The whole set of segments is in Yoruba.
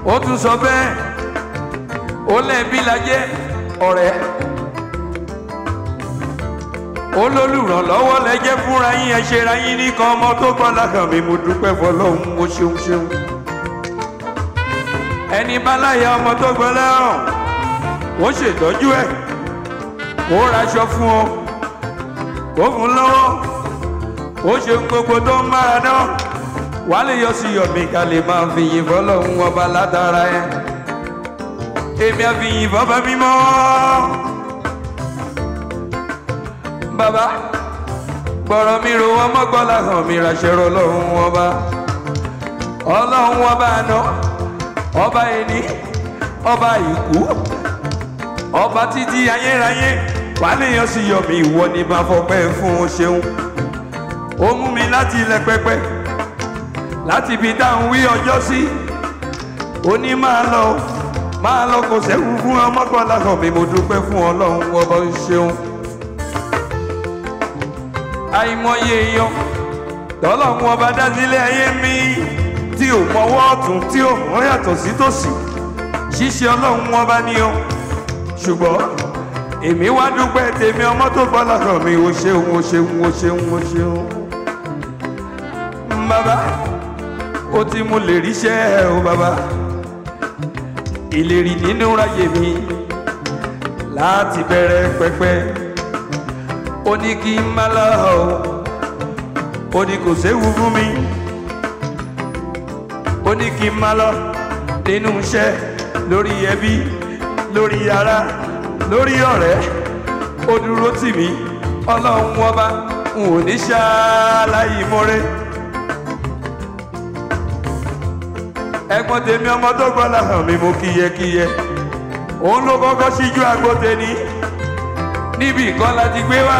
ó tún sọ bẹ́ẹ̀ ó lẹ́ẹ̀bí lajẹ́ ọ̀rẹ́ olólùrànlọ́wọ́ lẹ́jẹ́ fúnra yín ẹ ṣera yín nìkan ọmọ tó gbọ́ lákàn mi mo dúpẹ́ fọlọ́hún mo ṣeun ṣeun ẹni bá láyà ọmọ tó gbọ́ lẹ́rùn wọ́n ṣètọ́jú ẹ̀ kó raṣọ fún ọ kó fún lọ́wọ́ ó ṣe gbogbo tó ń mára dán wàá lè yọ sí yọ̀mí ká lè máa fi yìn fọlọ́hún ọba látara ẹ̀ èmi àfihàn bàbá mímọ́. bàbá gbọ́rọ̀ mi ro wọn mọ́gbọ́lá hàn mi ràṣẹ̀rọ ọlọ́run ọba ọlọ́run ọba àná ọba ẹni ọba ìkú ọba títí ayérayé wà léèyàn sì yọ mi ìwọ ni bá fọpẹ́ fún un ṣeun ó mú mi láti ilẹ̀ pẹpẹ láti ibi dáhùn wí ọjọ́ sí ó ní máa lọ máa lọ kò sẹ́kù fún ọmọkànlá hàn mi mo dúpẹ́ fún ọlọ́run ọba ṣeun àìmọye èèyàn tọ́lọ́run ọba dá sílé ayé mi tí ò mọwọ́ ọ̀tún tí ò mọ́ yàtọ̀ sí tòsí ṣíṣe ọlọ́run ọba ni o ṣùgbọ́n èmi wá dúpẹ́ tèmi ọmọ tó gbọ́ lọ́kàn mi ò ṣeun ò ṣeun ò ṣeun ò ṣeun. bàbá ó ti mú lè ríṣẹ́ o bàbá ìlérí nínú ráyè mi láti bẹ̀rẹ̀ pẹ́pẹ́ ó ní kí n má lọ o ó ní kò séwu fún mi ó ní kí n má lọ nínú iṣẹ́ lórí ẹbí lórí ara lórí ọ̀rẹ́ ó dúró tì mí ọlọ́run ọba n ò ní ṣáláyé mọ́rẹ́ ẹ̀gbọ́n tèmi ọmọ tó gbọ́ làhàn mi mo kíyẹkíyẹ òun ló kọ́kọ́ síjú àgbo tèmi níbi ìkan láti gbé wá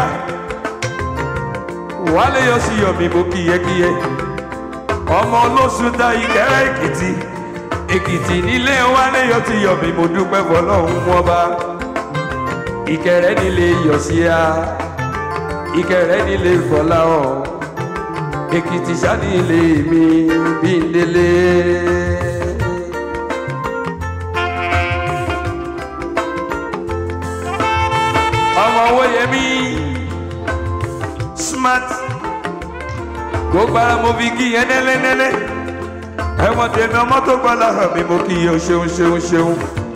wálé yọ sí yọ mi mo kíyẹkíyẹ ọmọ olóṣù ta ìkẹrẹ èkìtì èkìtì nílé wálé yọ ti yọ mi mo dúpẹ́ fọlọ́hún ọba ìkẹrẹ nílé yọ sí a ìkẹrẹ nílé fọlá ọ èkìtì sánilé mi bí n délé. ọmọ owó yẹmí smart gbogbo ara mo fi kí yẹn nẹ́lẹ́nẹ́lẹ́ ẹ̀wọ̀n tèmi ọmọ tó gbọ́dọ̀ hàn mí mo kí yẹ o ṣeun ṣeun ṣeun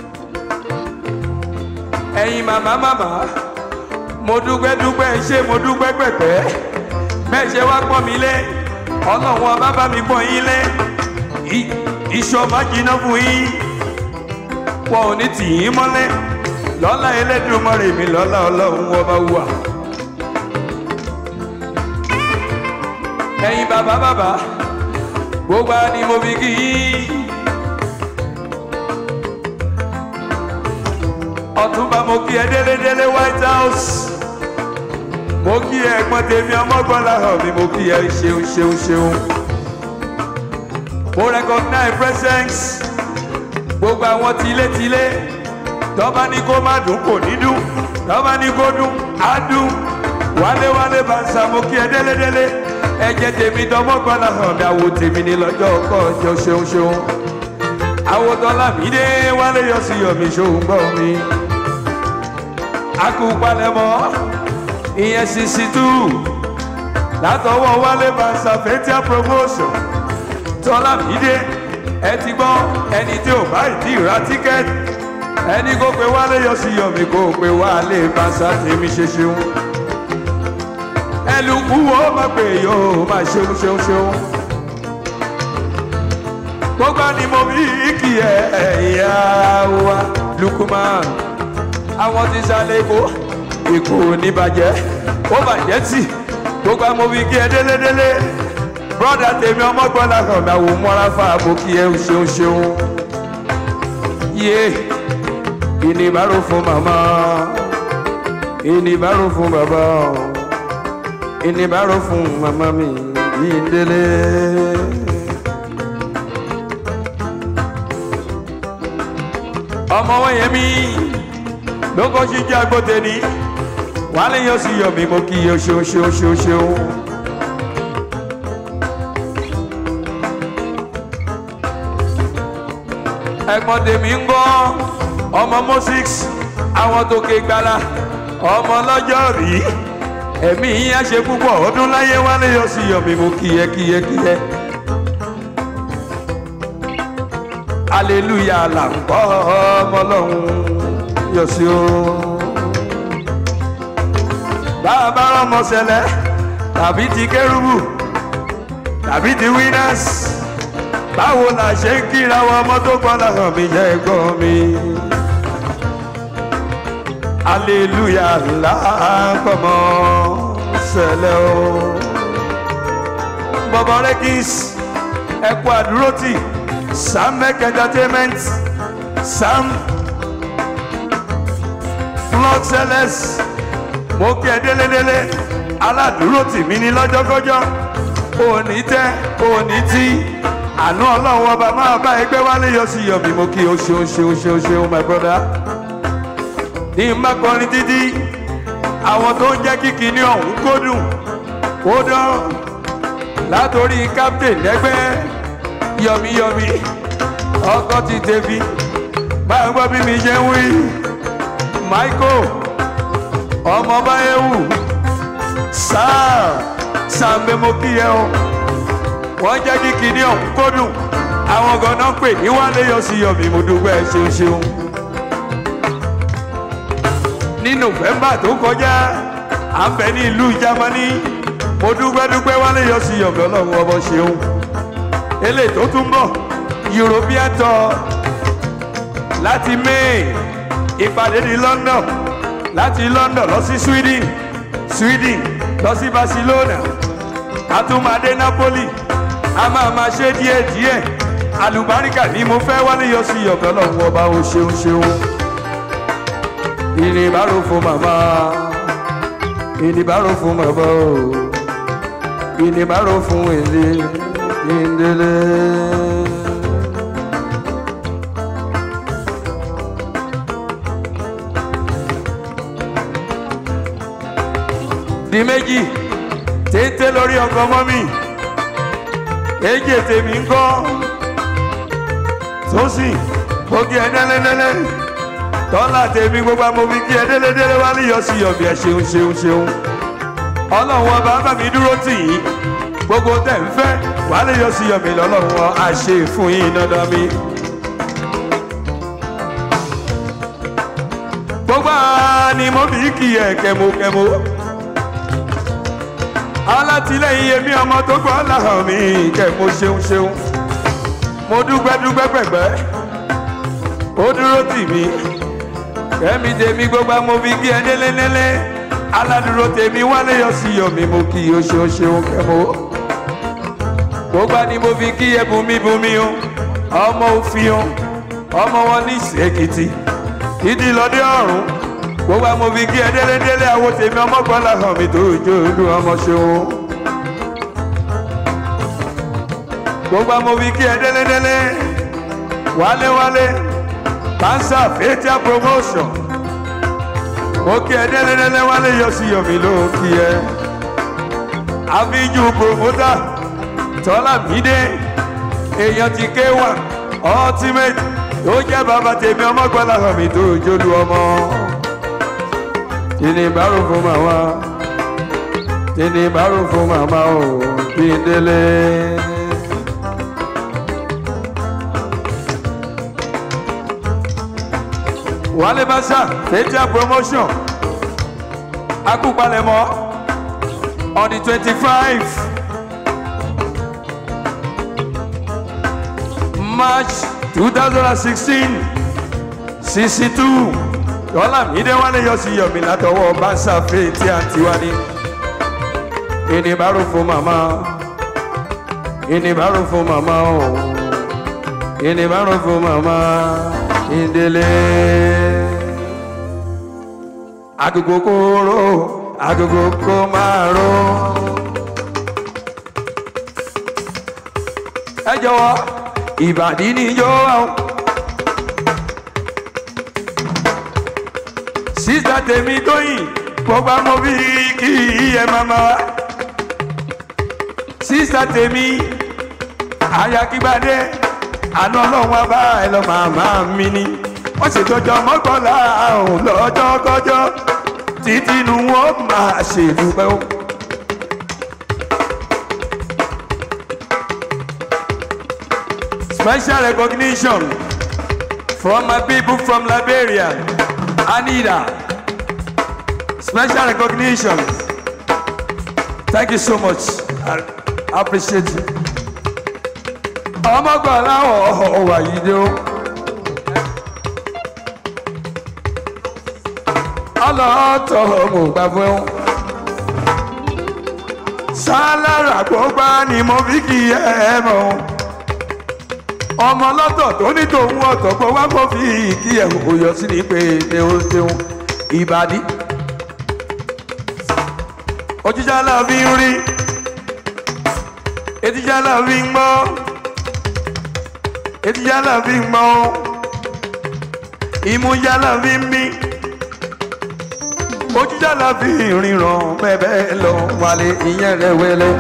ẹ̀yin màmá màmá mo dúpẹ́ dúpẹ́ ṣé mo dúpẹ́ pẹ̀pẹ́ bẹ́ẹ̀ ṣe wá pọ́n mi lé ọlọ́run ọba bá mi pọ́n yín lé iṣu ọba jiná fún yín wọn ò ní tì yín mọ́lẹ̀ lọ́lá Ẹlẹ́dùmarè mi lọ́lá ọlọ́run ọba wà. ẹ̀yin bàbá bàbá gbogbo ni mo fi kí yín. ọ̀túnba mo kí ẹ délédélé white house mo kí ẹ ẹ̀gbọ́n tèmi ọmọgbọ́lá hàn mi mo kí ẹ ṣeun ṣeun ṣeun. mo recognize presence gbogbo àwọn tilétilé tọ́ba ní kó má dùn kò ní dùn tọ́ba ní kó dùn á dùn wálé wálé bá ń sa mo kí ẹ délédélé ẹ̀jẹ̀ tèmi dọ́mọ́gbọ́lá hàn mi àwo tèmi ní lọ́jọ́ ọkọ̀ ọjọ́ ṣeun ṣeun àwòtọ́lá mi dé wálé yọ sí yọmi ṣòun gbọ́ mi akúpalẹ̀mọ́ ìyẹn sisi tú látọwọ́ wálé bá ń sa fẹ́tíà promotion tọ́lá mi dé ẹ ti gbọ́ ẹni tí ò bá ìdí ra tíkẹ́ẹ̀tì ẹni kó pe wálé yọ sí yọmi kó pe wálé bá ń sa tèmi ṣe ṣeun ẹlùkù wo má pè yóò má ṣeun ṣeun ṣeun gbogbo ni mo bí kí ẹ ìyá wa Lukman àwọn ti sálẹ̀ èkó èkó ní bàjẹ́ ó bàjẹ́ tì gbogbo àwọn mo bí kí ẹ délédélé brọ́dà tèmi ọmọgbọ́n làkàn mi àwọn mọ́ra fà mo kí ẹ ṣeun ṣeun yé ìnìbàrò fún màmá ìnìbàrò fún bàbá ìnìbàrò fún màmá mi yìí ń délé. ọmọ wọn yẹn mi ló kọ́ sí jẹ́ agbóte ni wàá lè yọ sí yọ mi mo kí yọ ṣeun ṣeun ṣeun ṣeun. ẹ̀gbọ́n tèmi ń gbọ́ ọmọ moses àwọn tó ké gbala ọmọ lọ́jọ́ rí ẹ̀mí yín á ṣe púpọ̀ ọdún láyé wálé yọ sí yọ̀mí mo kíyẹ kíyẹ kíyẹ. aleluya là ń kọ́ ọmọ ọlọ́run yọ sí o. bàbá ọmọ ṣẹlẹ̀ tàbí ti kérúbù tàbí ti winners báwo la ṣe ń kíra wọn ọmọ tó gbọ́n láhàn mi jẹ́ ẹ̀gbọ́n mi. aleluya là ń kọ́ ọmọ ṣẹlẹ̀ o. bọ̀bọ̀ rẹ́kìs ẹ̀kú àdúrótì sam make entertainment sam flog sellers mo kí ẹ délédélé aládùúró tì mí ní lọ́jọ́kọ́jọ́ òní tẹ́ òní tí àánú ọlọ́run ọba máa bá ẹgbẹ́ wálé yọ sí yọ̀bí mo kí o ṣeun ṣeun ṣeun ṣeun my brother ní n bá kọrin títí àwọn tó ń jẹ́ kíkì ní ọ̀hún kó dùn kó dán látòrí captain ẹgbẹ́ yọmíyọmí ọkọ ti tẹbi báyọ̀ gbọ́ bí mi ṣe ń wí michael ọmọ báyẹ̀wù sáà sàmbé mo kí ẹ o wọ́n jẹ́ kí kinní ọ̀hún kó dùn àwọn ganan pè ní wálé yọ sí yọmí mo dúpẹ́ ṣeun ṣeun ní november tó kọjá à ń bẹ ní ìlú germany mo dúpẹ́ dúpẹ́ wálé yọ sí yọmí ọlọ́run ọmọ ṣeun eléyìí tó tún bọ̀ european tour láti may ìpàdé ní london láti london lọ sí sweden sweden lọ sí barcelona àtúmọ̀dé napoli a máa ma ṣe díẹ̀ díẹ̀ àlùbáríkà ni mo fẹ́ wálé yọ sí ọ̀gá lọ́wọ́ ọba o ṣeun ṣeun ìnìbàrò fún màmá ìnìbàrò fún màmá o ìnìbàrò fún èlé ìndélé. di méjì téńté lórí ọkọ mọ́ mi èjì tèmi ń kọ́ sósì mo kí ẹ dẹ́lẹ́dẹ́lẹ́ tọ́lá tèmi gbogbo àmọ́ mi kí ẹ dẹ́lẹ́dẹ́lẹ́ wá lè yọ sí ọ̀bì ẹ ṣeun ṣeun ṣeun ọlọ́run ọba bá mi dúró tì yín gbogbo tẹ̀ ń fẹ́ wà lè yọ sí ọ̀bì lọ́lọ́run ọ àṣẹ fún yín dandan mi. gbogbo àní mo bí kí ẹ kẹmokẹmo alátìlẹyìn èmi ọmọ tó gbọ́ láhàn mi kẹ mo ṣeun ṣeun mo dúpẹ́ dúpẹ́ pẹ̀pẹ́ ó dúró tì mí kẹ́mi tèmi gbogbo mo fi kí ẹ délélélé aládùúró tèmi wálé yọ sí yọ mi mo kí o ṣeun ṣeun kẹ́mo gbogbo ni mo fi kí ẹ bùnmi bùnmi o ọmọ òfin o ọmọ wọn ní ìsèkìtì ìdí lọdẹ ọrùn gbogbo àmọ́ fi kí ẹ délédélé àwo tèmi ọmọ kan láhàn mi tó jó olú ọmọ ṣeun. gbogbo àmọ́ fi kí ẹ délédélé wálé-wálé pansa fatia promotion mo kí ẹ délédélé wálé yọ sí yọmi ló kí ẹ. àfijù promoter tọ́lá mídé èèyàn ti ké wà ultimate tó jẹ́ bàbá tèmi ọmọ kan láhàn mi tó jó olú ọmọ tini baro fún màmá tini baro fún màmá o kí n délé. wálé bàṣà fatia promotion akúpalẹ̀mọ́ on the twenty five march two thousand and sixteen sixty two dọ́là mídé wálé yọ sí yọ̀mí látọwọ́ bánsá fèé tí a ti wá ní. ìnìbàrò fún màmá ìnìbàrò fún màmá o ìnìbàrò fún màmá ìdílé. agogo kóró agogo kó máa ró. ẹ jọ̀wọ́ ìbàdí níjó àwọn. sísá tèmi tóyìn gbogbo àmọ́ bí kí ẹ mama wa sísá tèmi ayakigbadé àná ọlọ́run abá ẹ lọ màmá mi ni wọ́n ṣètọ́jọ́ mọ́kànlá ọ̀hún lọ́jọ́ kọjọ́ títí inú wọn máa ṣèdúpẹ́ o. Special recognition from my people from Liberia, Anita. Special recognition. Thank you so much. I I appreciate you. Ọmọgbọ̀nlá ọ̀wà yìí dé o. Ọlọ́tọ̀ mo gbà fún ẹ. Sálára gbọ́gbá ni mo fi kì í ẹ mọ̀ ọmọ lọ́tọ̀ tó ní tòun ọ̀tọ̀ pọ̀ wá kó fi kí ẹ̀ kò yọ sí ní pé pé ó ṣeun ìbàdí. ojújà náà fi ń rí etijá náà fi ń gbọ́ etijá náà fi ń gbọ́ ìmújá náà fi ń mí ojújà náà fi ń ríran bẹ́ẹ̀ bẹ́ẹ̀ lọ wálé ìyẹn rẹ̀ wẹ́lẹ́.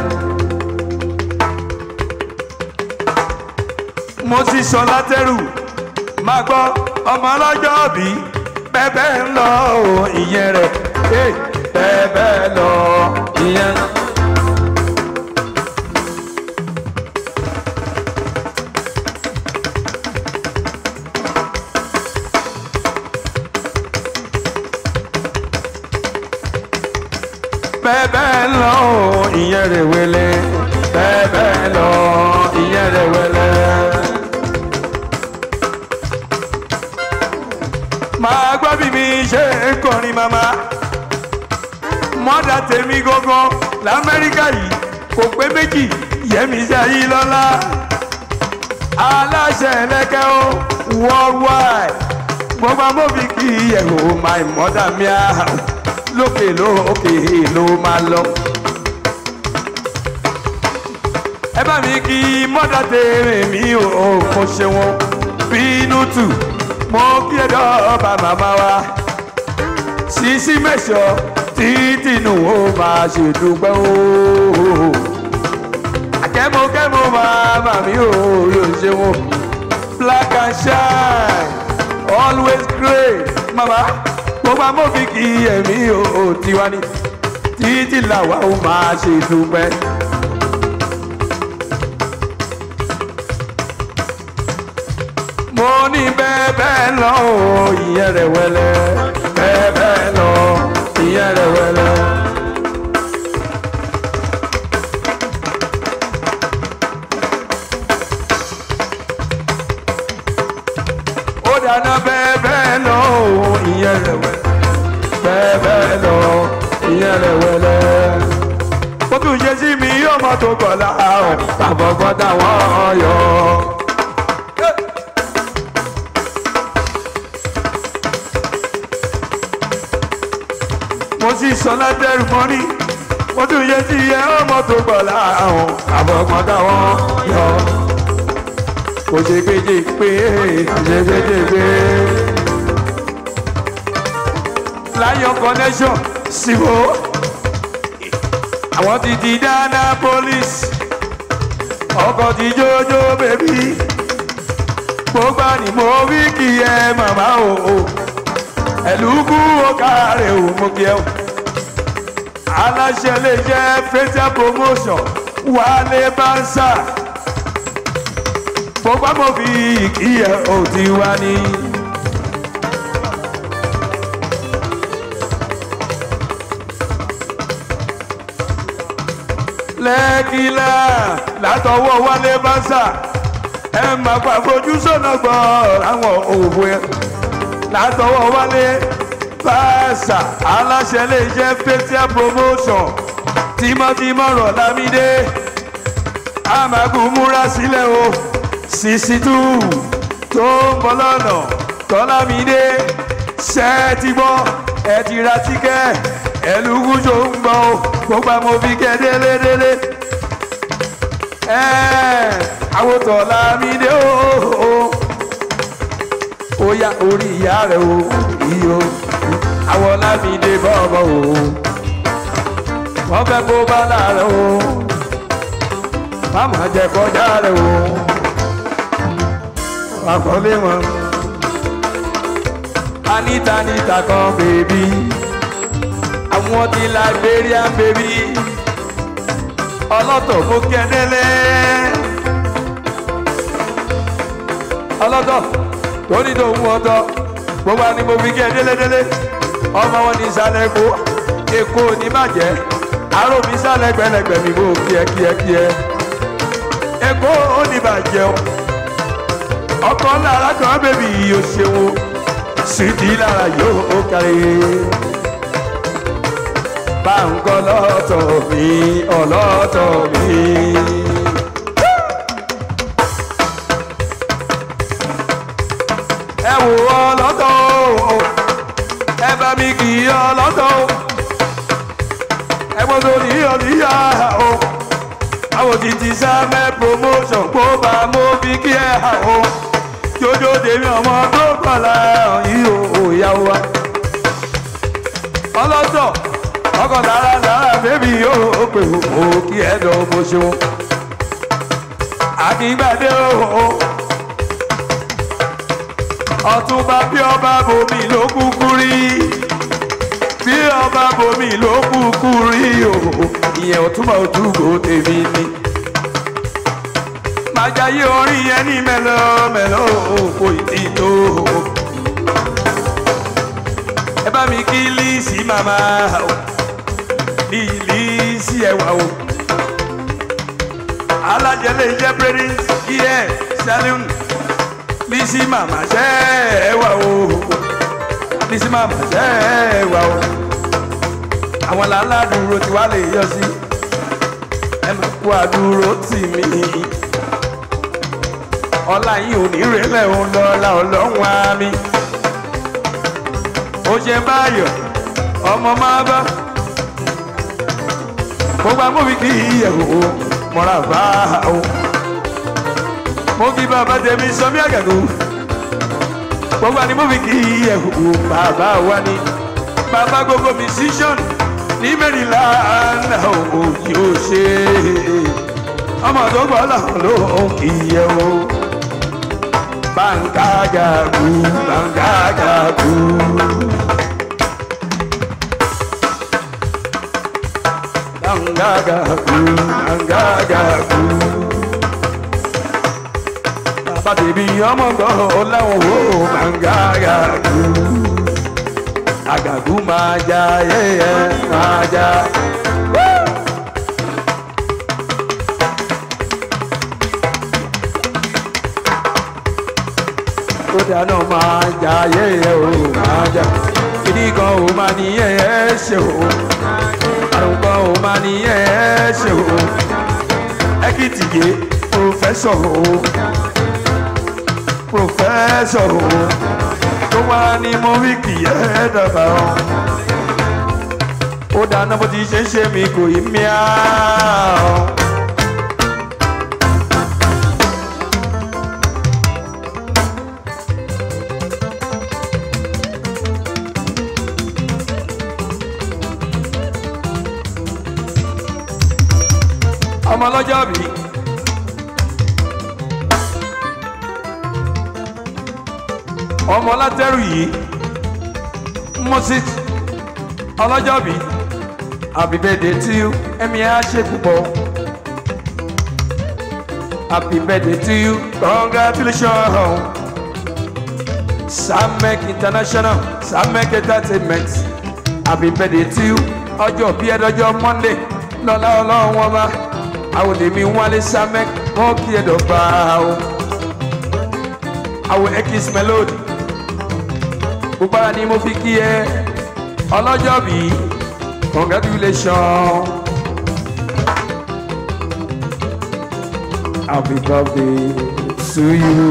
mo sì sọ látẹrù máa gbọ́ ọmọ ọlọ́jọ́ bí bẹ́ẹ̀ ń lọ o ìyẹn rẹ̀ bẹ́ẹ̀ bẹ́ẹ̀ lọ ìyẹn. bẹ́ẹ̀ bẹ́ẹ̀ lọ o ìyẹn rẹ̀ wẹlẹ́ bẹ́ẹ̀ bẹ́ẹ̀ lọ ìyẹn rẹ̀ wẹlẹ́. máa gbọ́ bí mi ṣe ń kọrin màmá mọ́dà tèmi gangan lamẹ́ríkà yìí kò pé méjì yẹmi ṣayí lọ́lá aláṣẹ ẹlẹ́kẹ́ ó worldwide gbogbo amóbi kì í yẹ̀wò my mother mi à lókè lókè ló máa lọ. ẹ bá mi kí mọ́dà tèmi mi ò kò ṣe wọn bínú tù mo kí ẹ dọ́ọ̀bà màmá wa sísí mẹ́sọ̀ títí nù ó máa ṣèdúpẹ́ ooo akẹ́mọkẹ́mọ màmá mi ò yóò ṣe wọn black and shine always great màmá gbogbo amófin kì í ẹ̀mí ò tiwa ni títí làwa ó máa ṣèdúpẹ́. mo ní bẹ́ẹ̀ bẹ́ẹ̀ lọ o ìyẹn rẹ̀ wẹ́lẹ́ bẹ́ẹ̀ bẹ́ẹ̀ lọ ìyẹn rẹ̀ wẹ́lẹ́. ó dáná bẹ́ẹ̀ bẹ́ẹ̀ lọ o ìyẹn rẹ̀ wẹ́lẹ́ bẹ́ẹ̀ bẹ́ẹ̀ lọ ìyẹn rẹ̀ wẹ́lẹ́. ó tún ṣe sí mi yóò mọ tó kọ̀ láàrọ̀ tàbọ̀gbọ́n táwọn yọ. mo sì sọ látẹrù mọ́rí mo tún yẹ sí iye ọmọ tó gbọ̀ láàrùn àbọ̀gbọ́n táwọn yọ. kò ṣe gbèjè pé kò ṣe gbèjè pé. lion connection síbò àwọn ti di dáná police ọkọ̀ ti jójó bèbí gbogbo ni mo wí kí ẹ màmá o. o ẹlùkù ọkàrẹ òmùkẹ́ o aláṣẹ lè jẹ facial promotion wálé bánsà gbogbo àmọ́ fi ìkíyẹ òtí wá ní. lẹ́kìlá látọwọ́ wálé bánsà ẹ máa pa àfojúsọ́nà gbọ́ àwọn òwe látọwọ́ wálé fàṣà aláṣẹ lè jẹ́ facial promotion tímọ́tímọ́ rọ̀ lámídé amagun múra sílẹ̀ o sixty two tó ń bọ̀ lọ́nà tọ́lámídé ṣẹ́ẹ̀tì gbọ́ ẹ ti ra tíkẹ́ ẹlùkù tó ń gbọ́ o gbogbo àmọ́ fi kẹ́ délédélé ẹ̀ àwọn tọ́lámídé o. o, o ó yá orí ìyá rẹ̀ o iyo àwọn lámìdé bọ́ọ̀bọ̀ o wọ́n fẹ́ kó bá láàrẹ̀ o máma jẹ kọjá rẹ̀ o àkọlé wọn. anita anita kan bèbí àwọn ti Liberian bèbí ọlọ́tọ̀ kó kẹ́dẹ́lẹ́ ọlọ́tọ̀ tó ní tó mú ọtọ gbogbo àni mo fi kẹ́ délédélé ọmọ wọn ní ìsàlẹ̀ èkó èkó ní bàjẹ́ àrò mi sàlẹ̀ gbẹlẹgbẹ mi bò kíẹkíẹkíẹ èkó ó ní bàjẹ́ o ọkọ lára kan bèbí yìí ó ṣeun sídì lára yóò kárí báńkọ lọ́tọ̀ mi ọlọ́tọ̀ mi. ẹ wò ọlọ́tọ̀ o ẹ bá mi kì í ọlọ́tọ̀ o ẹ mọ sórí ọ̀níyà o àwọn títí sámẹ́ promotion kó bá mo fi kí ẹ hà o jójó tèmi ọmọ tó kọ̀ọ̀la yìí o ò yá wa ọlọ́tọ̀ ọkọ̀ lára lára bébí yóò pè ó kí ẹ dọ̀ bó ṣeun àkìgbàdé o ọ̀túnba bí ọba bomi ló kúkú rí bí ọba bomi ló kúkú rí o ìyẹn ọ̀túnba ojúgbò tèmi ni màjáyé orin yẹn ní mẹ́lọ mẹ́lọ kò tí tó ẹ bá mi kí líìsì màmá o líìsì ẹwà o alájẹlẹ jẹ prince yẹ saloon bísí màmá ṣẹ́ ẹ wà o bísí màmá ṣẹ́ ẹ wà o àwọn làálàdúró tí wàá lè yọ sí ẹ má kó àdúró tì mí ọlá yìí ò ní rẹlẹ̀ òun lọ́la ọlọ́run àmì ó ṣe báyọ̀ ọmọ máa bá gbogbo amóbi kì í yẹ̀ wò mọ́ra bá o mo fi bàbá tèmi sọmí àgàgò gbogbo àni mo fi kì í ẹ̀hù bàbá wa ni bàbá gbogbo musician ní mẹ́rìnlá àná òkò yóò ṣe ọmọ tó gbọ́ làwọn ló ń kì í yẹ o bàǹkàgàgù bàǹkàgàgù. Bàǹkàgàgù bàǹkàgàgù bàtẹ̀bí ọmọ gbọ́ láwọn wo máa ń ga àgàgù àgàgù máa ja yẹ́yẹ́ máa ja. ó dáná máa ja yẹ́yẹ́ o máa ja kìdí kan ò máa ní yẹ́yẹ́ ṣe o àrùn kan ò máa ní yẹ́yẹ́ ṣe o ẹkìtìyé pòfẹ́sọ̀ o professor o tó wá ní mo wí kì í ẹ́ dàgbà o. ó dáná bó ti ṣe ń ṣe mi kò í mìá o. ọmọ ọlọ́jọ́ bíi. ọmọ látẹ́rù yìí moses ọlọ́jọ́bí happy birthday to you ẹ̀mí ẹ̀ á ṣe púpọ̀ happy birthday to you congratulations samek international samek entertainment happy birthday to you ọjọ́ bí ẹ̀dọ́jọ́ monday lọ́lá ọlọ́run wọn bá àwọn èmi wálé samek wọn kí ẹ̀dọ̀ bá o àwọn ekis melody gbogbo ara ni mo fi kí ẹ ọlọ́jọ́ bí congratulations happy birthday to you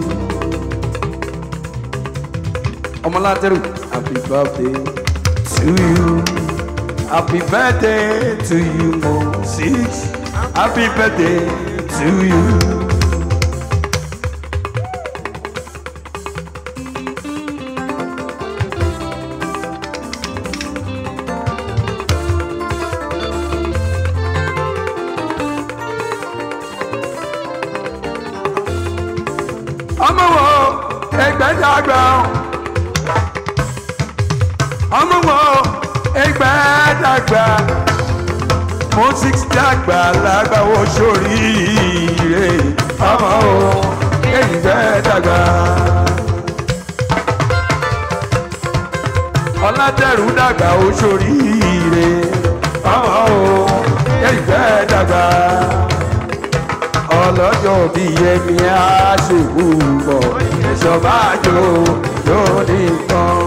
ọmọlátẹ́rù happy birthday to you happy birthday to you Moses happy birthday to you. ọmọ wo ẹgbẹ́dàgbà ọmọ wo ẹgbẹ́dàgbà mo six dàgbà lágbàwọ sóríire ọmọ wo ẹgbẹ́dàgbà. ọlátẹrù dàgbà ó sóríire ọmọ wo ẹgbẹ́dàgbà ọlọ́jọ́ bí yẹmi á ṣèkú bọ̀ ẹ̀ṣọ́ bá jò lórí kan.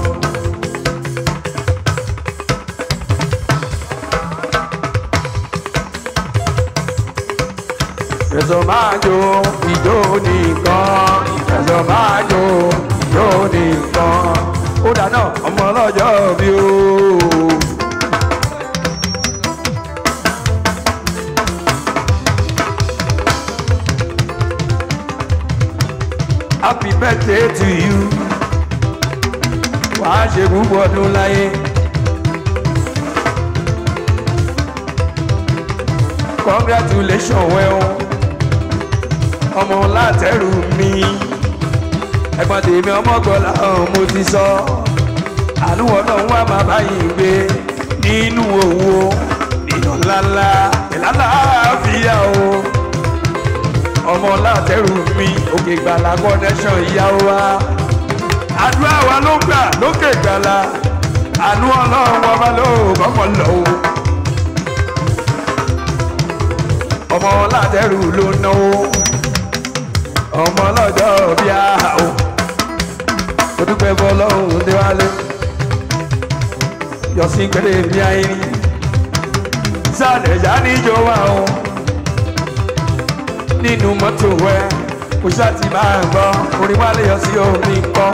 ẹ̀ṣọ́ máa jò ìjó nìkan ẹ̀ṣọ́ máa jò ìjó nìkan. ó dáná ọmọ ọlọ́jọ́ bí ó. happy birthday to you wàá ṣe púpọ̀ ọdún láyé congratulations well ọmọ látẹrù mi ẹ̀gbọ́n tèmi ọmọgbọ́lá ọ̀hún mo ti sọ àlùwọ̀ náà wà má báyìí gbé nínú owó nínú ńláńlá ìlànà àfíà o ọmọ látẹrù mi òkè gbàlà connection ìyàwó wa àdúrà wa ló gbà lókè gbàlà àánú ọlọ́run ọba ló kọ́kọ́ lọ o ọmọ látẹrù ló náwó ọmọ lọ́jọ́ bí a o mo dúpẹ́ fọlọ́run déwálé yọ̀sìn kéré bí ayé ní sálẹ̀ já níjọ wa o nínú mọ́tò wẹ́ kò ṣáàtì máa ń gbọ́ orí wa lè yọ sí omi kọ́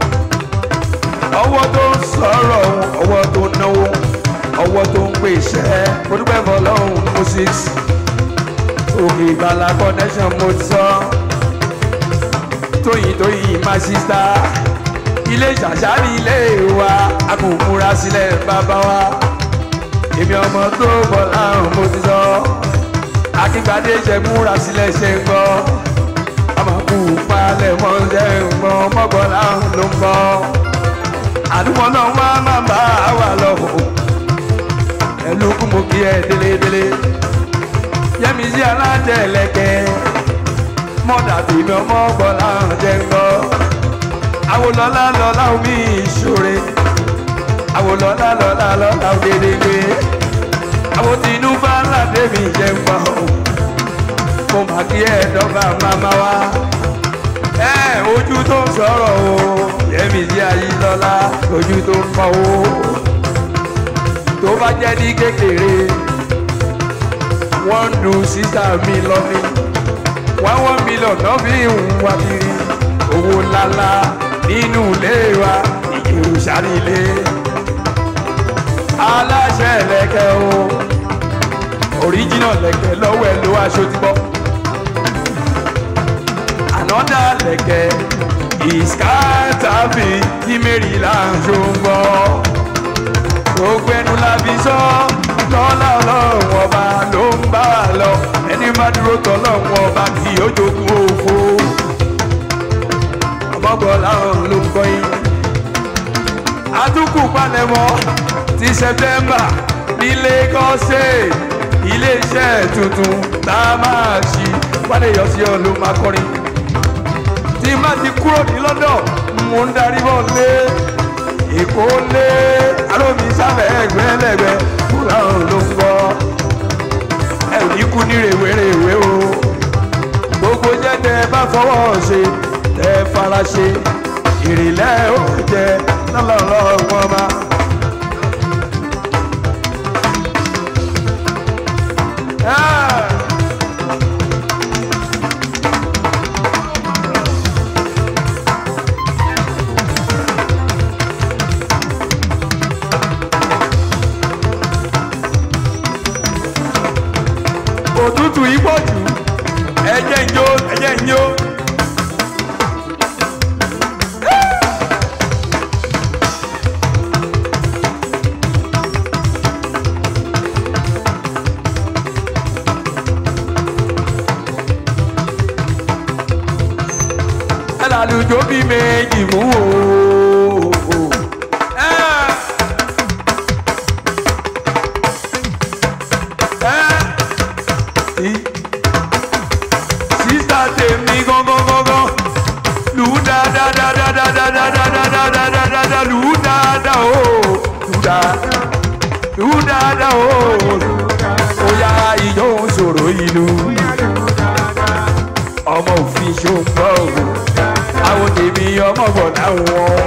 ọwọ́ tó ń sọ̀rọ̀ ọwọ́ tó ń náwó ọwọ́ tó ń pè iṣẹ́ olùpẹ̀ fọlọ́hún moses òkè ìgbàlá connection mo ti sọ tóyìn tóyìn my sister ilé ìṣàṣà ní ilé wa a kò múra sílẹ̀ bàbá wa èmi ọmọ tó bọ̀ láàrún mo ti sọ akígbadé ṣe múra sílẹ̀ ṣe ń gbọ́ ọmọkù palẹ̀ mọ́ ṣe ń gbọ́ mọ́gbọ́lá ló ń bọ́ àdúgbò náà wá máa bá wà lọ́wọ́ ẹlòkù mo kí ẹ délédélé yẹmi sí alájẹ ẹlẹkẹ mọ́dà tèmi ọmọgbọ́lá ṣe ń gbọ́ àwòlọ́lá lọ́lá omi ìṣòre àwòlọ́lá lọ́lá lọ́lá òdèdègbè àwọn tinú bá ládé mi jẹ ń pa o mo mà kí ẹ dọ́gba máma wá ẹ ojú tó ń sọ̀rọ̀ o yẹmi sí ayílọ́lá ojú tó ń pọ̀ o tó bá jẹ́ ní kékeré wọ́n ń du sísá mi lọ́ní wọ́n wọ́n mílíọ̀n náà fi ń wá kiri owó ńláńlá nínú ilé wa ìjẹ̀rù sáré ilé aláṣẹ lẹ̀kẹ̀ o original lẹ̀kẹ̀ lọ́wọ́ ẹ ló aṣọ ti bọ́ another lẹ̀kẹ̀ ìskátàbí tí maryland ṣó ń gbọ́ gbogbo ẹnu la fi sọ lọ́lá ọlọ́run ọba ló ń bá wa lọ ẹni má dúró tọ́lọ́run ọba kì í ó jogún òfo ọmọgbọ́n láwọn ló ń gbọ́ yín àtúkù palẹ̀mọ́ ti sẹpẹ́mbà ní lẹ́kọ́sẹ̀ iléeṣẹ́ tuntun tá a máa ṣí wálé yọ sí ọ̀lú máa kọrin tí má ti kúrò ní lọ́dọ̀ mo ń darí bọ̀ lé èkó lé alómi sábẹ́ ẹgbẹ́lẹ́gbẹ́ fúláhùn ló ń gbọ́ ẹ ò ní kú ní rèwerèwe o gbogbo jẹ́ tẹ bá fọwọ́ ṣe tẹ fara ṣe ìrìlẹ̀ ó jẹ lọ́lọ́lọ́gbọ́n máa. òtútù yìí pọ̀ jù ẹ̀jẹ̀ ń jó ẹ̀jẹ̀ ń jó. lálùjọ bí méjì mú o. Ẹ́. Ẹ́. Sí- sísá tèmi gángan gángan lù ú dáadáa dáadáa dáadáa dáadáa dáadáa dáadáa lù ú dáadáa o lù ú dáadáa lù ú dáadáa o ó yá ìjọ ń sọ̀rọ̀ ìlú ọmọ òfin ṣòǹgbọ́ o àwọn tèmi ọmọ bọ̀ láwọn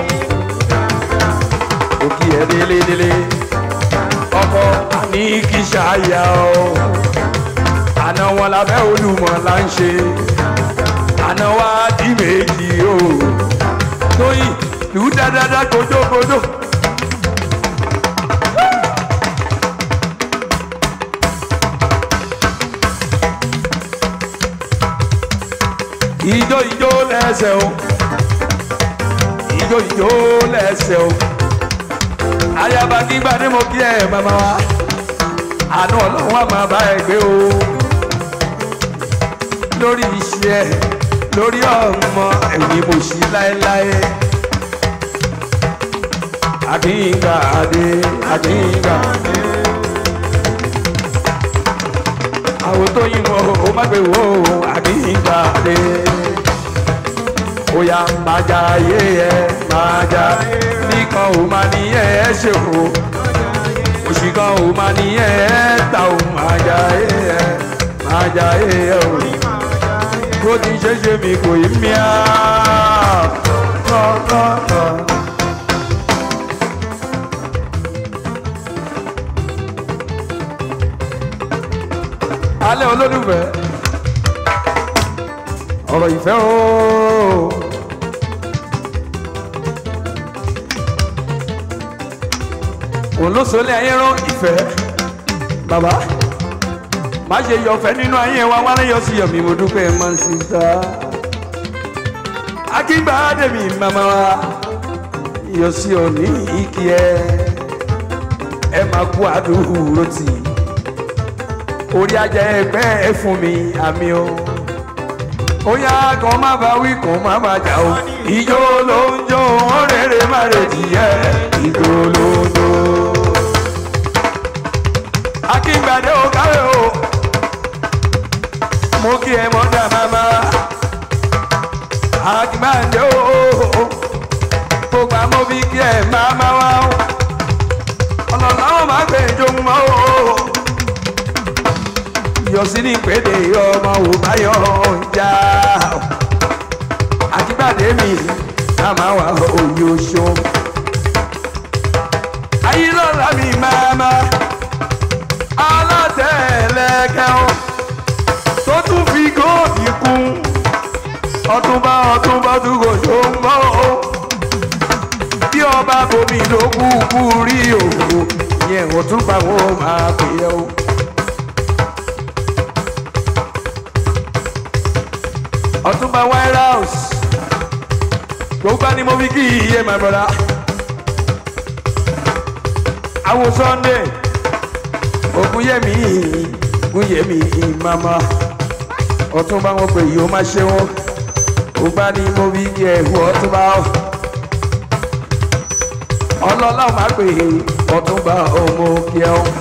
òkè ẹ̀ délé délé ọkọ ní kí ṣáàyà o àná wọn lábẹ́ olùmọ̀ là ń ṣe àná wa di méjì o tóyìn lù ú dáadáa kojókodó. ijó ijó lẹ́sẹ̀ o ijó ijó lẹ́sẹ̀ o ayaba kígbà ní mo kí ẹ màmá wa àánú ọlọ́run á máa bá ẹ gbé o lórí iṣẹ́ lórí ọmọ ẹ̀yìn mo ṣí láéláé àkíngbà adé àkíngbà adé àwọn tó yín wọ ó má gbé wò ó àkíngbà adé oya máa ja ayé ẹ máa ja nìkan ò máa ní ẹ ẹ ṣe o òṣì kan ò máa ní ẹ ẹ ta ò máa ja ayé ẹ máa ja ayé ẹ o bó ti ṣe ṣe mi kò yí mi á lọ́lọ́lọ́. alẹ́ olólùfẹ́ ọ̀rọ̀ ìfẹ́ ooo. òun ló sọlé ayé rán ìfẹ́ bàbá má ṣe yọ̀fẹ́ nínú ayé wa wálé yọ sí yọ̀mí mo dúpẹ́ máa ń sin ta. akíngbà dèmi màmá wa yọ sí òní ìkí ẹ ẹ máa kú àdúró tì í orí ajá ẹgbẹ́ ẹ fún mi àmì o ó yá kan má bá wí kan má bá jà o ìjó ló ń jó ọ̀rẹ́rẹ́ má retí ẹ ìjó ló ń jó. akíngbàdé ò káwé o mo kí ẹ mọ́dà máma akíngbàdé o gbogbo àmọ́ bí kí ẹ máma wá o ọlọ́lá wọn má gbé ìjó mọ́ o yọsí ní ìpèdè ọmọ wò báyọ̀ ọjà àtìgbàdé mi ká máa wà òye oṣù. ayílọ́lá mi máa ma alátẹ̀lẹ́kẹ́ o tó tún fi góòdì kún ọtúnbá ọtúnbá tún kò tó ń bọ̀ o bí ọba bomi ló kú kú rí òkú yẹn ò tún bá wọn máa pè é o. ọtúnba white house gbogbo ni mo fi kí iye my brother awo sunday ogunyemi ogunyemi mama ọtúnba wọn pè yìí ó má ṣe wọn gbogbo ni mo fi kí ẹhù ọtúnba ọlọ́lá ò má pè ọtúnba ọmọ kí ẹ ọ.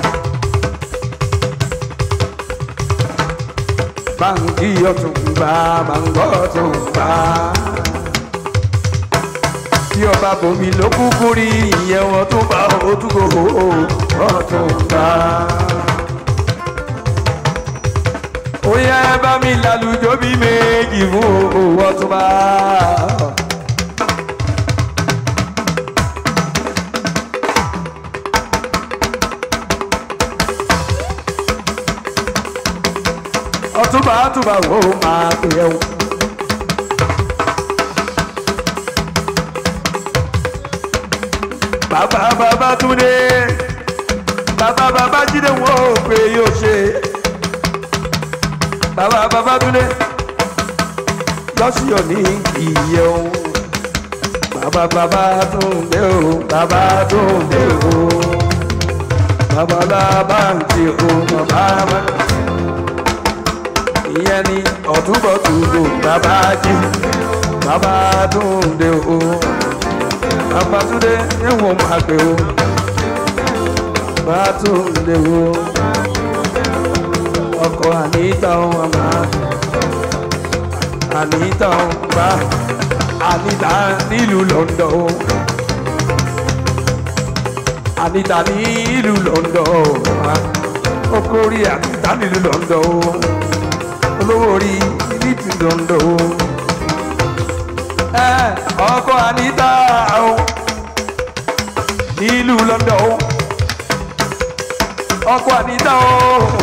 báńkì ọ̀túnba báńkì ọ̀túnba. bí ọba bòmí ló kúkú rí ìyẹn ọ̀túnba òtúkò ọ̀túnba. ó yẹ bá mi lálùjọ bí méjì fún owó ọ̀túnba. ọtúnba àtúbà wo máa pè é o. bàbá bàbá túndé bàbá bàbá jíde wọn ò pé yóò ṣe bàbá bàbá túndé lọ́síọ̀ ní ìyẹ́ o bàbá bàbá túndé o bàbá túndé o bàbá bàbá ń o bàbá bàbá ìyẹn ni ọ̀túnbọ̀túnbò bàbá jí Babátúndé o Babátúndé ẹ̀wọ̀n máa pè o Babátúndé o ọkọ Anita o ọmọ Anita o bá Anita nílùú London o Anita nílùú London o ọkọ orí Anita nílùú London o olówó orí nílùú London o ẹ ọkọ Anita o nílùú London o ọkọ Anita o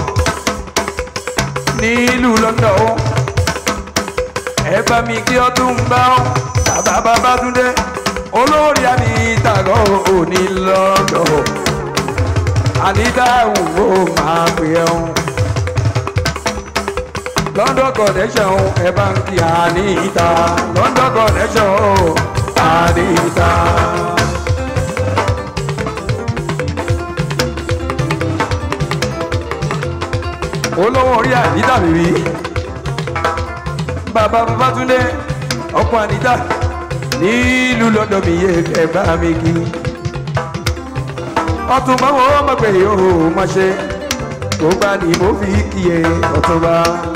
nílùú London o ẹ bá mi kí ọdún bá ọ bàbá Babátúndé olórí Anita gan ò ní London o Anita ò máa pè ẹ́ o London connection ẹ bá ń kí Anita London connection Anita. olówó orí Anita bèbí bàbá Babátúndé ọkọ Anita nílùú London mi yé ẹ bá mi kí ọtúnba wo má pè yóò má ṣe tó bá ní mo fi kí ẹ ọtúnba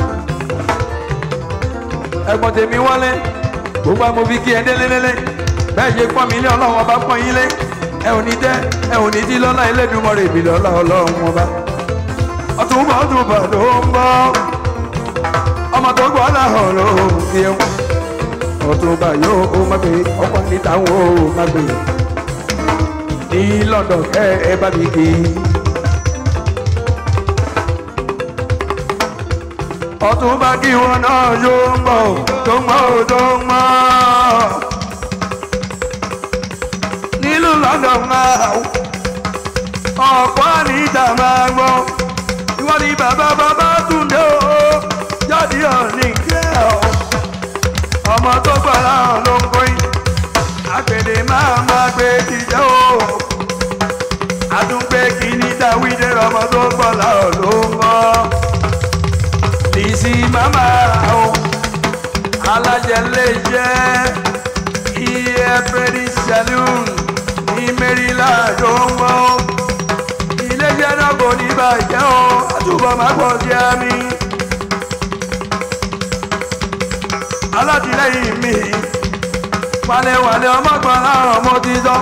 ẹ̀gbọ́n tèmi wọlé gbogbo àmọ́ fi kí ẹ délélélé bẹ́ẹ̀ ṣe pọ́n mi ilé ọlọ́run ọba pọ́n yín lé ẹ ò ní tẹ́ ẹ ò ní tí lọ́lá Elédùmarè ìbí lọ́lá ọlọ́run ọba ọtúnbọ̀ ọtúnbọ̀ ló ń bọ̀ ọmọ tó gbọ́ láhàn ló ń fi ẹ̀wọ̀n ọtúnbà yóò ó má gbé ọkọ̀ níta wo má gbé ní London ẹ ẹ bá mi kí i. ọtún bá kí wọn náà yóò ń bọ̀ tó ń bọ̀ tó ń mọ́. nílùú London máa ọ̀pọ̀ Anita máa gbọ́ ìwọ́n ní bàbá Babátúndé o jáde ọ̀nì kẹ́ ọ. ọmọ tó gbọ́ láwọn ló ń kóyìn àgbèdè máa máa gbé jíjẹ́ o. àtúngbé kìíní dáwídé ọmọ tó gbọ́ láwọn ló ń mọ́ bísí mama o alájẹ lè jẹ iye pẹ̀lú saloon ní Maryland ó ń wọ́ iléeṣẹ́ náà kò ní bàjẹ́ o àtúbọ̀ má pọ̀ sí àmì alátìlẹ́yìn mi wàlẹ̀wàlẹ̀ ọmọgbọ̀n láàrọ̀ mo ti sọ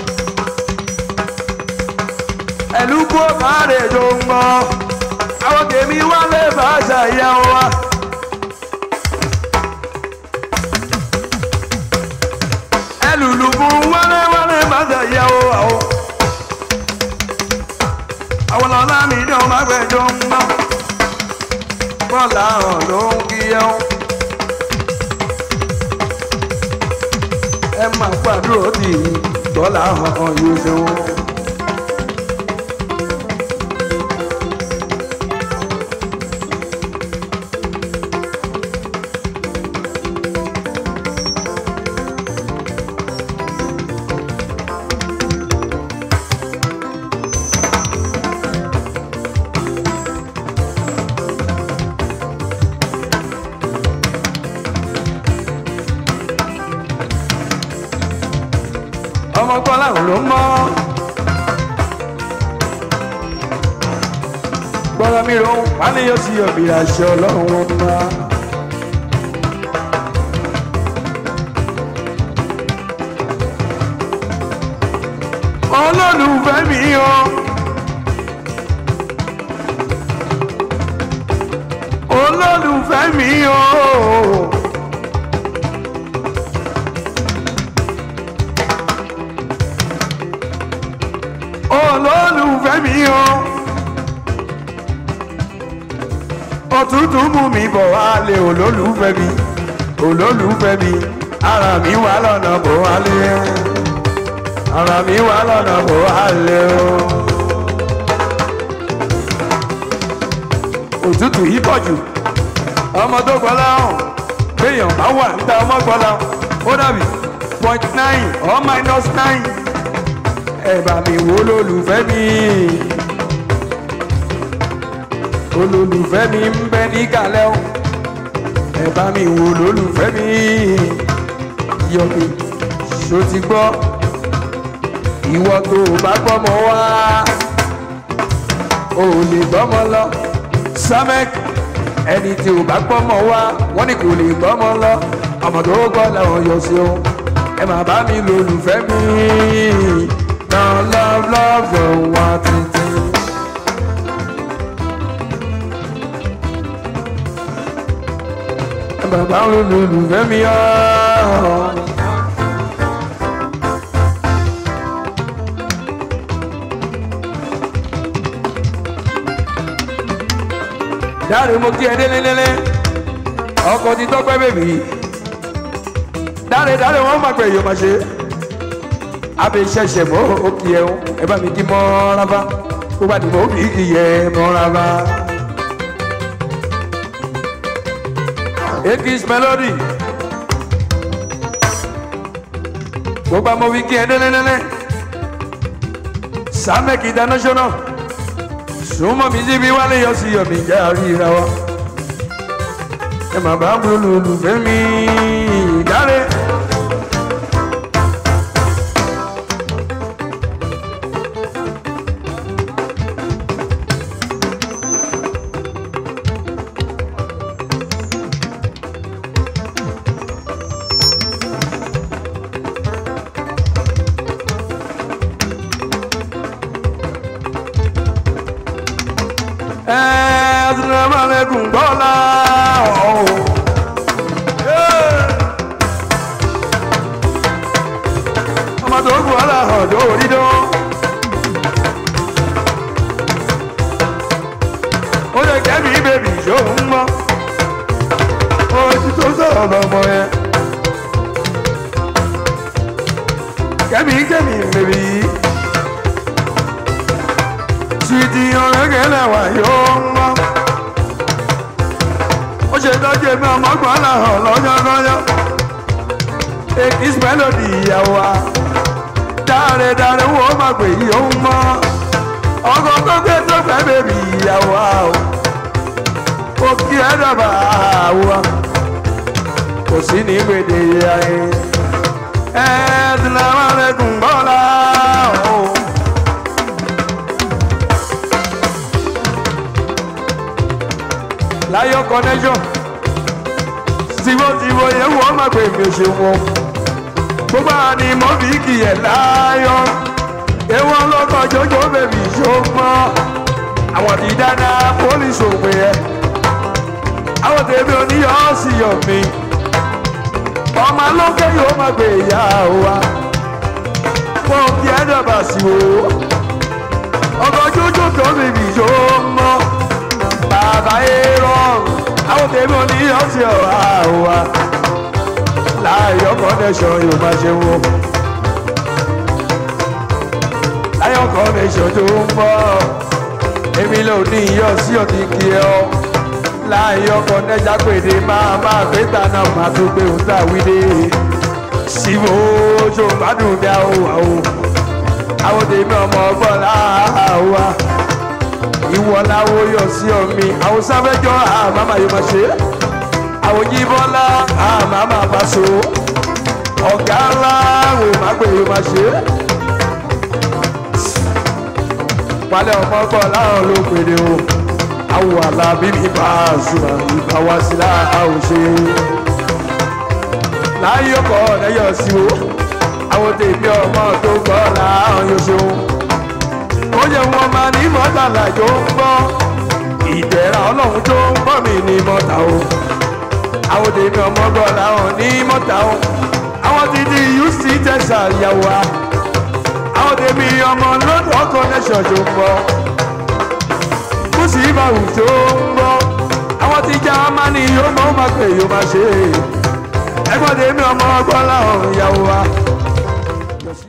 ẹ̀lú kó kárẹ̀ tó ń gbọ́ àwọn tèmi wá lè bá ṣàyà wa. ẹlùlù fún wálé wálé bá ṣàyà wa o. àwọn ọ̀la mi ní ọmọ àgbẹ̀jọ ń bá. bọ́ọ̀lù àrùn ló ń kí ẹ o. ẹ máa gbàdúrà tì í bọ́ọ̀lù àrùn yóò ṣe wọ́n. ọmọ kọ́lá ò ló mọ́. gbọ́dọ̀ mi ro wálé yóò sí ọ̀bì aṣọ ọlọ́run wọn bá. olólùfẹ́ mi o. olólùfẹ́ mi o. olólùfẹ́ mi o. òtútù mú mi bọ̀ wálé olólùfẹ́ mi olólùfẹ́ mi ara mi wà lọ́nà bọ̀ wálé ara mi wà lọ́nà bọ̀ wálé o. òtútù yìí pọ̀ jù ọmọ tó gbọ́lá hàn béèyàn bá wà níta ọmọ gbọ́lá ó dàbí point nine or minus nine ẹ bá mi wo olólùfẹ́ mi olólùfẹ́ mi ń bẹ ní kàlẹ́ o ẹ bá mi wo olólùfẹ́ mi yọmi ṣó ti gbọ́ ìwọ tó o bá gbọ́mọ wá o ò lè gbọ́mọ lọ samek ẹni tí o bá gbọ́mọ wá wọ́n ní kò lè gbọ́mọ lọ ọmọ tó gbọ́ làwọn yọ sí o ẹ má bá mi lò olùfẹ́ mi náà love love yọ̀ wá títí. ẹ má bá mi lò olùfẹ́ mi ọ́. dáre mo kí ẹ délélélé ọkọ ti tọpẹ bèbí dáre dáre wọn máa pẹ yóò máa ṣe abẹ ṣẹṣẹ mọ òkì ẹ ẹ bá mi kí mọ rábà kó bá ní mọ òbí kì í yẹ mọ rábà. ekis melody gbogbo àmọ́ wí kí ẹ délélélé samek international súnmọ́ mi síbi wálé yọ sí yọ̀mí jẹ́ àríra wa ẹ má bá múlò olùfẹ́ mi dáre. Assalamualaikum bọ́lá ọ̀hún. ọmọ tó kù ọ́lá ọ̀dọ́ orí dán. ó lè kẹ́mi bèbí yóò ń mọ́. ojú tó sọ̀rọ̀ lọ́mọ yẹn. kẹ́mi kẹ́mi bèbí yìí títí ọ̀rẹ́gẹ̀ lẹ́wà yóò mọ́. ó ṣe tọ́jú èmi ọmọgbọ́n làhàn lọ́jọ́lọ́jọ́. ekis melody ìyàwó wa dáre dáre wo má pè yóò mọ́. ọkọ̀ tó gbé tó fẹ́ bèbí ìyàwó wa o. ó kí ẹ dọ̀bà wa. kò sí ní gbèdé ayé. ẹ̀ẹ́dínláwárẹ̀kùn bọ́lá o. láyọ̀ connection tìmọ̀tìmọ̀ yẹn wọ́n máa pè mí ṣe wọn gbogbo àní mọ́ fi kìyẹ̀ láyọ̀ ewọ́n lọ́kọ̀ jọjọ́ bèbí ṣó mọ́ àwọn ti dáadáa pólíṣì òpè yẹ àwọn tèmi oníyọ̀ sí yọ̀ mí ọmọ lókè yóò máa gbé ìyá wa wọn kí ẹ dàbà sí o ọkọ̀ jọjọ́ tó bèbí ṣó mọ́ bàbá èrò àwọn tèmi ò ní ọtí ọ̀hà wa láyọ̀ connection yóò máa ṣe wò láyọ̀ connection tó ń bọ̀ èmi ló ní iyọ̀ sí ọ̀tí kí ẹ ọ́ láyọ̀ connection pèdè máa máa gbé tànà máa tó gbé òun tà wí dé síbò ojú gbádùn bí àwọn àwọn àwọn tèmi ọmọ ọgbọ́n láwa ìwọ láwo yọ sí omi àwọn sáfẹjọ àmàmà yóò máa ṣe àwọn yíbọlá àmàmà bá so ọgá ńlá wò má gbé yóò máa ṣe palẹ̀ ọmọ gbọ́ láwọn ló pèrè o àwọ̀ àlàbí mi bá a sùn ìgbà wá sí láàáwọ̀ ṣe láyé ọkọ̀ ọ̀nẹ́yọ̀ sí o àwọn tèmi ọmọ tó gbọ́ láwọn yóò ṣe o ó yẹ wọn máa ní mọ́tàlá tó ń bọ́ ìdẹ̀ra ọlọ́run tó ń bọ́ mi ní mọ́tà o àwọn tèmi ọmọ gbọ́ làwọn ní mọ́tà o àwọn ti di uc tẹ̀sà ìyàwó wa àwọn tèmi ọmọ lọ́dọ̀ connection tó ń bọ́ kùsì ìbàwù tó ń bọ́ àwọn ti já máa ní yóò máa máa pè yóò máa ṣe ẹgbọ́n tèmi ọmọ gbọ́ làwọn ìyàwó wa